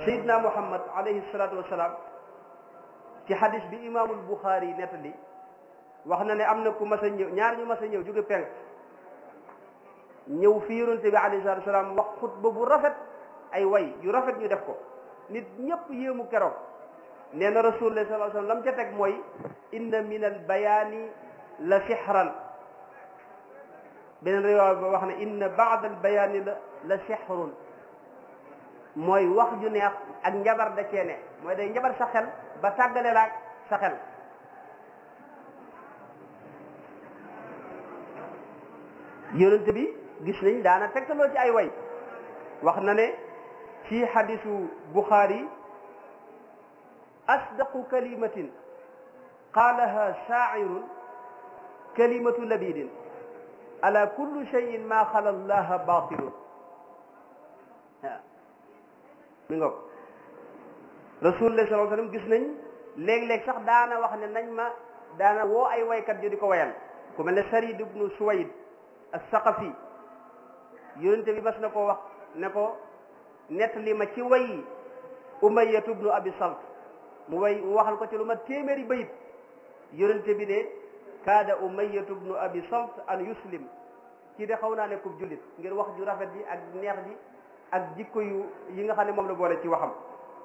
sayidna muhammad alayhi salatu wasalaam ci hadis bi imaamul buxaari nettali wax na ne am na ku mas a ñëw ñaar ñu mas a ñëw jóge penk ñëw fi yonente bi alayhi salatu wasalaam wax xutba bu rafet ay way yu rafet ñu def ko nit ñëpp yéemu keroog nee na rasulullah sallallahu alayhi wasallam lam ca teg mooy inna min al bayaani la sixran beneen riwaaya ba wax ne inna baad al bayaani la la sixrun mooy wax ju neex ak njabar da cee ne mooy day njabar sa xel ba tàggale laak sa xel yonent bi gis nañ daana tegtaloo ci ay way wax na ne ci xadisu Buxaari asdaqu kalimatin qaalaha shaacirun kalimatu labidin ala kulli cheyin ma xala allaha batilun waaw mi nga ko rasulullah sallallahu alayhi wasallam gis nañ léeg-léeg sax daana wax ne nañ ma daana woo ay waykat yu di ko wayal ku mel ne Sarid ibnu Suwayd as-Saqafi yonente bi mas na ko wax ne ko nettali ma ci way Umayyatu ibnu Abi Salt mu way mu waxal ko ci lu ma téeméeri bayit yonente bi ne kaada Umayyatu ibnu Abi Salt an yuslim ci de xaw naa ne kub jullit ngir wax ju rafet ji ak neex ji ak jikko yu yi nga xam ne moom la boole ci waxam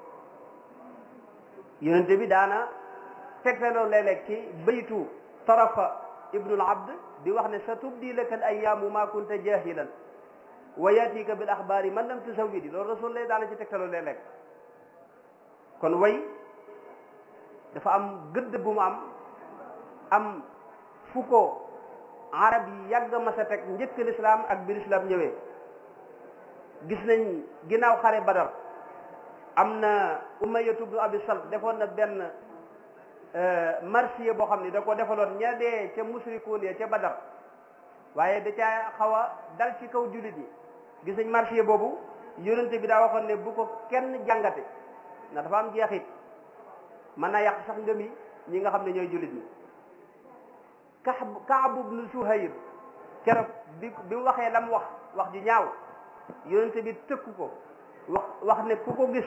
yonente bi daana tegtaloo léeg-léeg ci baytu tarafa ibnul abd di wax ne sa tubdi laka al ayaamu ma kunta jahilan wa yatika bil axbaari man lam tusawidi loolu rasul lay daana ci tegtaloo léeg-léeg kon way dafa am gëdd bu mu am am fu ko arab yi yàgg ma sa teg njëkk lislaam ak bi lislaam ñëwee gis nañ ginnaaw xare badar am na umayyatu ibnu abi salt defoon na benn marsiya boo xam ne da ko defaloon ña dee ca musrikuun ya ca badar waaye da caa xaw a dal ci kaw jullit yi gis nañ marsiya boobu yonente bi daa waxoon ne bu ko kenn jàngate ndax dafa am jeexit mën naa yàq sax ngëmi ñi nga xam ne ñooy jullit ñi Kaab Kaab ibnu Suhayr keroog bi bi mu waxee la mu wax wax ju ñaaw yonente bi tëkku ko wax wax ne ku ko gis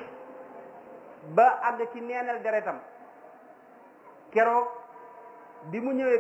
ba àgg ci neenal deretam keroog bi mu ñëwee